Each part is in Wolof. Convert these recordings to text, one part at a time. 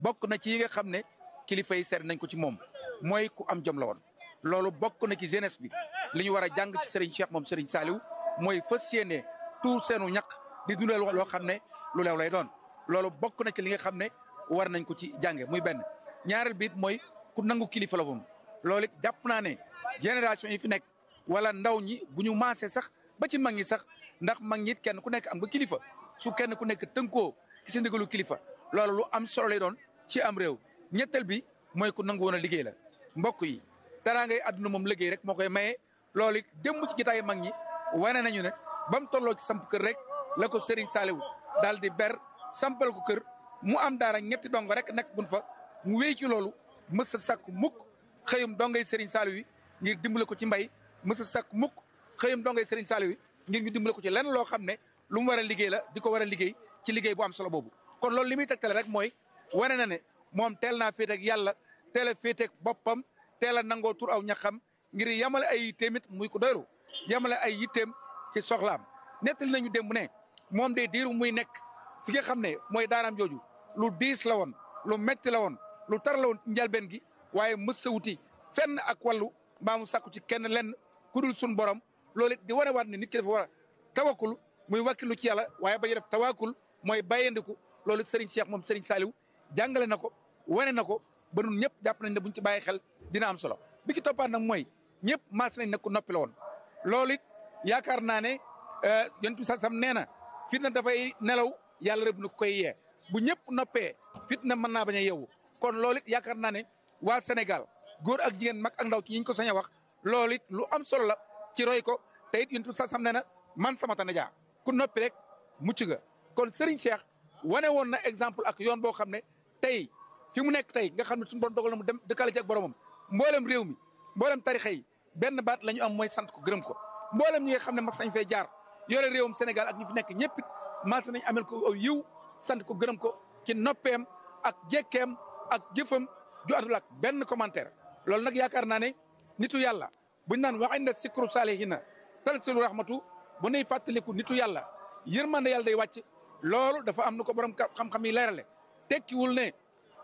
bokk na ci yi nga xam ne kilifa yi seet nañ ko ci moom mooy ku am jom la woon loolu bokk na ci jeunesse bi li ñu war a jàng ci Serigne Cheikh moom Serigne Saliou mooy fas yéene tout seenu ñaq di dundal loo xam ne lu leew lay doon loolu bokk na ci li nga xam ne war nañ ko ci jànge muy benn ñaareel bi it mooy ku nangu kilifa la woon loolu it jàpp naa ne génération yi fi nekk wala ndaw ñi bu ñu maasee sax ba ci mag ñi sax ndax mag ñi it kenn ku nekk am nga kilifa su kenn ku nekk tënkoo ci sa ndigalu kilifa loolu lu am solo lay doon ci am réew ñetteel bi mooy ku nangu woon a liggéey la mbokk yi dara ngay àdduna moom liggéey rek moo koy maye loolu it démb ci gitaay mag ñi wane nañu ne ba mu tolloo ci samp kër rek la ko Serigne Saliou daal di ber sampal ko kër mu am daara ñetti dongo rek nekk buñ fa mu wéy ci loolu mës a sàkku mukk xëyum dongay Serigne Saliou yi ngir dimbale ko ci mbay mës a sàkku mukk xëyum dongay Serigne Saliou yi ngir ñu dimbale ko ci lenn loo xam ne lu mu war a liggéey la di ko war a liggéey ci liggéey bu am solo boobu kon loolu li muy tegtale rek mooy wane na ne moom teel naa féeteeg yàlla teel a féeteeg boppam teel a nangoo tur aw ñaxam ngir yamale ay yitteem it muy ko doylu yamale ay yitteem ci soxlaam nettali nañu démb ne moom de diiru muy nekk fi nga xam ne mooy daaraam jooju lu diis la woon lu metti la woon lu tar la woon ci njalbeen gi waaye mësta wuti fenn ak wàllu mbaa mu sàkku ci kenn lenn ku dul sun borom loolu it di wane waat ne nit ki dafa war a tawakul muy wakkilu ci yàlla waaye ba ñu def tawakul mooy bàyyandiku loolu Serigne Cheikh moom Serigne Saliou jàngale na ko wane na ko ba nun ñëpp jàpp nañ ne buñ ci bàyyi xel dina am solo bi ki toppaat nag mooy ñëpp maas nañ ne ku noppi la woon loolu it yaakaar naa ne yonent bi sam nee na fitna dafay nelaw yàlla rëbb na ko koy yee bu ñëpp noppee fitna mën naa bañ a yeewu kon loolu it yaakaar naa ne waa Sénégal góor ak jigéen mag ak ndaw ci ñi ñu ko sañ a wax loolu it lu am solo la ci roy ko te it yonent bi sam nee na man sama tana jaa ku noppi rek mucc nga kon Serigne Cheikh wane woon na exemple ak yoon boo xam ne tey fi mu nekk tey nga xam ne suñu borom dogal na mu dem dëkkale ci ak boromam mboolem réew mi mboolem tarixa yi benn baat la ñu am mooy sant ko gërëm ko mboolem ñi nga xam ne mas nañ fee jaar yore réewum Sénégal ak ñi fi nekk ñëpp it mas nañ amel ko aw yiw sant ko gërëm ko ci noppeem ak jekkeem ak jëfam ju àndul ak benn commentaire loolu nag yaakaar naa ne nitu yàlla buñ naan wa inda sikru salihina tanzilu rahmatu bu nuy fàttaliku nitu yàlla yërmande yàlla day wàcc loolu dafa am nu ko borom xam-xam yi leerale tekkiwul ne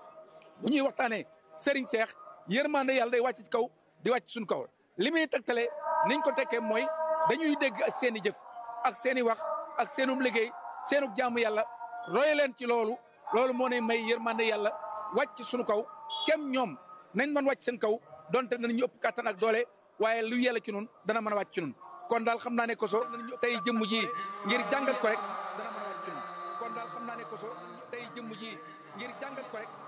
bu ñuy waxtaanee Serigne Cheikh yërmande yàlla day wàcc ci kaw di wàcc suñu kaw li muy tegtale niñ ko tekkee mooy dañuy dégg ak seen i jëf ak seen i wax ak seenum liggéey seenug jaamu yàlla roy leen ci loolu loolu moo ne may yërmande yàlla wàcc suñu kaw kem ñoom nañ mën wàcc seen kaw donte danañu ëpp kàttan ak doole waaye lu yàlla ci nun dana mën a wàcc ci nun kon daal xam naa ne koso tey jëmm ji ngir jàngat ko rek dana mën a wàcc ci nun kon daal xam naa ne koso tey jëmm ji ngir jàngat ko rek